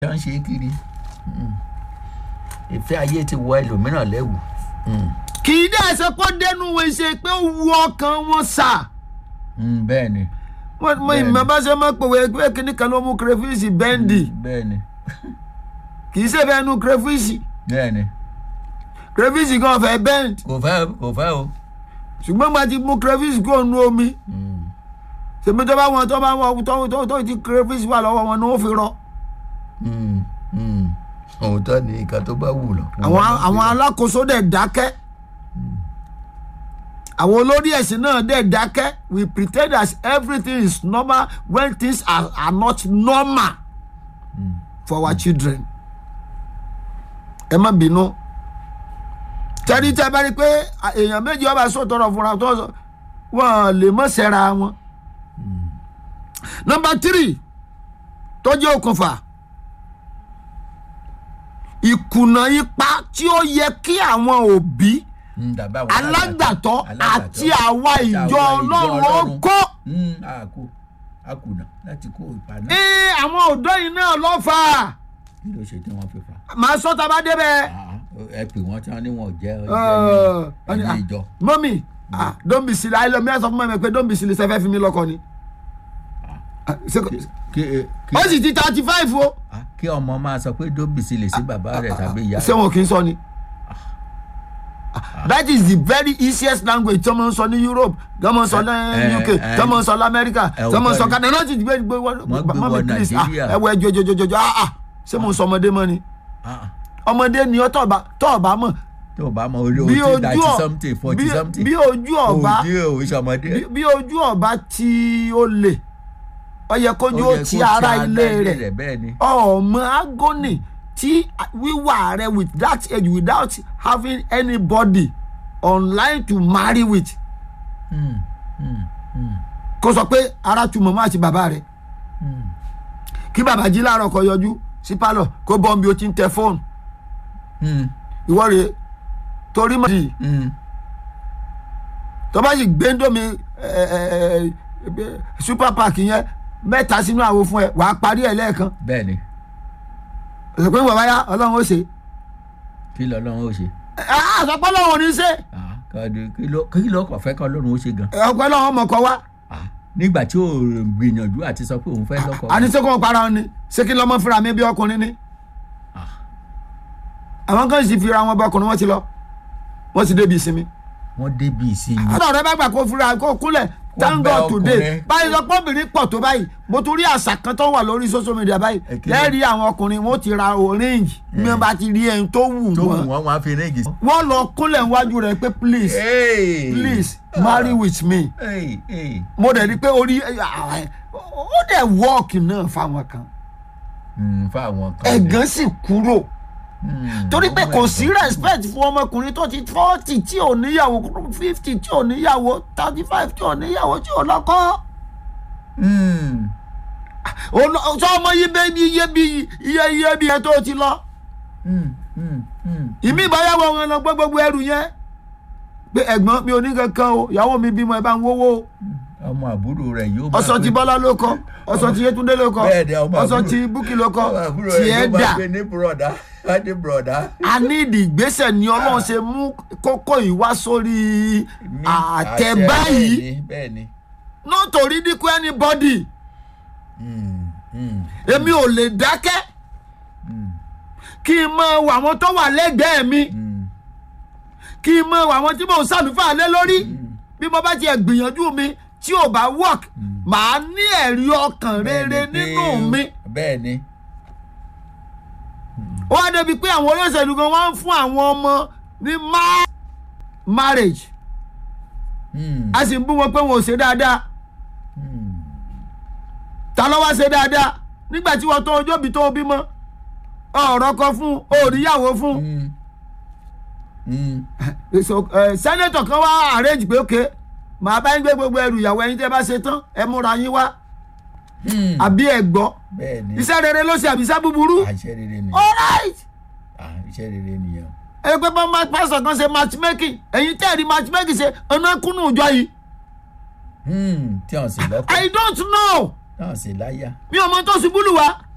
tí wọ́n ń ṣe kiri Mm. ìfẹ́ ayé ti wọ ẹlòmíràn lẹ́wù. Mm. kì í dẹ́ ṣe kó dénú wọn ṣe pé ó wu ọkàn wọn sà Mm, bẹ́ẹ̀ ni wọ́n mọ Bẹ́ẹ̀ni. ìmọ̀ bá ṣe máa pòwe pé kíní kan ló mú crayfish bẹ́ǹdì bẹ́ẹ̀ ni kì í ṣe fẹ́ nu crayfish bẹ́ẹ̀ ni crayfish gan fẹ́ bend kò fẹ́ kò fẹ́ o. ṣùgbọ́n gba ti mú crayfish kó nu omi Mm. ṣèmi tó bá wọn tó bá wọn tó tó tó ti crayfish wà lọ́wọ́ wọn ni wọ́n fi rọ Mm. Mm. òótọ́ ni nǹkan tó bá wù lọ. àwọn àwọn alákòóso dẹ̀ dákẹ́ àwọn olórí ẹ̀sìn náà dẹ̀ dákẹ́ we pretend as everything is normal when things are, are not normal for our children ẹ má bínú tẹ́rí tẹ́ bá rí i pé à, èèyàn méjì ọba sọ̀tọ̀rọ̀ fúnra tó sọ wọ́n lè mọ̀ sẹ́ra wọn. nọmba tírì tó jẹ́ okùnfà ìkùnà ipa tí ó yẹ kí àwọn òbí Mm, dàbí àwọn alágbàtọ́ alágbàtọ́ àti àwa àti ìjọ àwa ọlọ́run ó kó Mm, a kó a kùnà láti kó ipa náà. ee àwọn ọ̀dọ́ yìí náà lọ́ fà á kí ló ṣe tí wọ́n fi fà. màá sọ tá a bá débẹ̀. Ah, ẹ pè wọ́n tí wọ́n ní wọn ò jẹ́ Ẹ, ẹni ẹni ìjọ. mọ́mì ah, don't be silly ayélujára mi ẹ sọ fún mi pé don't be silly sẹ́fẹ́ fi mi lọ́kọ ni. Ah, ṣé kò- kí kí ó sì ti thirty five o ah, kí ọmọ máa sọ pé dóbìsì lè sí bàbá rẹ̀ tàbí ìyá ṣé wọn kì í sọ ni. that is the very easiest language tí wọ́n ń sọ ní Europe tí wọ́n ń sọ ní Eh, UK eh, tí wọ́n ń sọ ní America eh, tí wọ́n ń sọ òótọ́ ni. Canada náà ti gbé gbé Wọ́n gbé wọ please ah Nàìjíríà. ẹ wọ ẹjọ ẹjọ ẹjọ ẹjọ ah ah ṣé mo ń sọ ọmọdé mọ́ ni Ah, ọmọdé ni ọ tọ́ọ̀bá tọ́ọ̀bá mọ̀ tó o bá mọ orí bí o ti ojú ninety ọ something forty bí- something bí ojú ọba òdi o ìṣọmọdé bí- bí ojú ọba tí ó lè ó yẹ kójú ó ti ara ilé rẹ̀ bẹ́ẹ̀ ni ọmọ agony tí wíwà rẹ with that age without having anybody online to marry with Mm, mm, mm, kó sọ pé ara tu màmá àti bàbá rẹ mm. kí bàbá jí láàárọ̀ kó yọjú sí pálọ̀ kó bọ́ bí o ti ń tẹ fóònù Mm, ìwọ rèé torí mọ̀ sí mm. tó bá sì gbé ndomi super park yẹn mẹ́ta sínú àwo fún ẹ wàá parí ẹ̀ lẹ́ẹ̀kan bẹ́ẹ̀ ni òsèpé ń bọ̀ báyá ọlọ́run ó ṣe kí lọ́lọ́run ó ṣe àsọpọ̀ ọlọ́run ò ní ṣe Ah, kọ́ni- kí ló kí ló kàn fẹ́ kọ́ lọ́run ó ṣe gan ọpẹ́ ọlọ́run ọmọ kọ wá Ah, nígbà tí ò gbìyànjú àti sọ pé òun fẹ́ lọ́kọ àní ṣé kò para wọn ni ṣé kí lọ́mọ fúnra mi bí ọkùnrin ni Ah. àwọn kan sì fira wọn bá ọkùnrin wọn ti lọ wọn ti débi ìsinmi wọ́n débi ìsinmi ọ̀dọ̀ rẹ bá gbà kó fúra kó kúnlẹ̀ thank bẹ God today ọkùnrin. báyìí lọ pọ́bìnrin pọ̀ tó báyìí mo tún rí àṣà kan tó wà lórí social media báyìí Èkìlọ̀. lẹ́ẹ̀rí àwọn ọkùnrin wọn ó ti ra orange bí wọ́n bá ti rí ẹni tó wù tó wù wọ́n wọ́n wọ́n á fi ríngì. wọ́n lọ kúnlẹ̀ níwájú rẹ̀ pé please Hey! please marry with me Hey, hey. mo dẹ̀ rí i pé orí ó dẹ̀ wọ́ọ̀kì náà fáwọn kan Mm, fáwọn kan. ẹ̀gán sì kúrò Mm, torí pé ọmọ kò ẹ̀gbọ́n. sí respect fún ọmọkùnrin tó ti forty tí ò níyàwó fifty tí ò níyàwó thirty five tí ò níyàwó tí ò lọ́kọ́ Mm, sọ ọmọ yìí bẹ́ẹ̀ bí iye bí iye iye bí ẹ tó ti lọ mm, mm, mm. ìmí ìbáyàwó wọn lọ gbọ́ gbogbo ẹrù yẹn pé ẹ̀gbọ́n mi ò ní kankan o ìyàwó mi bímọ ẹ bá ń wówó o ọmọ àbúrò rẹ̀ yóò máa ọsàn ti pè- bọ́lá ló kọ ọsàn ti yétúndé ló kọ Bẹ́ẹ̀ ni, ọmọ ọsàn àbúrò- ti búkì ló kọ ọmọ àbúrò rẹ̀ tiẹ̀ yóò máa dà pè ní bùrọ̀dá á ní bùrọ̀dá. a ní ìdí ìgbésẹ̀ ni ọlọ́run ṣe mú kókó yìí wá sórí Ní àtẹ àṣẹ, báyìí bẹ́ẹ̀ ni, bẹ́ẹ̀ ni. nítorí dínkù anybody Mm, mm, èmi ò lè dákẹ́ mm, kí n mọ àwọn tó wà lẹ́gbẹ̀ẹ́ mi mm, kí n mọ àwọn tí mò ń ṣàlùfáà lé lórí bí mo bá tiẹ̀ gbìyànjú mi tí ò bá work màá ní ẹ̀rí ọkàn rere bẹ́ẹ̀ ni nínú pé- mi bẹ́ẹ̀ ni. ó wá débi pé àwọn olóṣèlú gan wọ́n ń fún àwọn ọmọ ní ma- marriage Mm, a sì ń bú wọn pé wọn ò ṣe dáadáa mm. ta ló wá ṣe dáadáa nígbà tí wọ́n tó ojú òbí tó bímọ ọ̀rọ̀ kan fún òríyàwó fún Mm. Mm. so ẹ sẹ́nẹ́tọ̀ kan wá arrange pé ok màá bá yín gbé gbogbo ẹrù ìyàwó ẹ̀yin tẹ́ bá ṣe tán ẹ múra yín wá Mm. àbí ẹ gbọ́ bẹ́ẹ̀ ni. iṣẹ́ rere ló ṣe àbí iṣẹ́ búburú àṣẹ rere nìyẹn. alright Ah, iṣẹ́ rere nìyẹn. ẹ pé bá máa pásítọ̀ kan ṣe matchmaking ẹ̀yin tẹ́ ẹ̀ rí matchmaking ṣe ọ̀nà kúnnù ìjọ yìí Mm, tí wọ́n sì lọ́kọ̀ I don't know tí wọ́n sì láyà. mi ò mọ tó ṣubú lù wá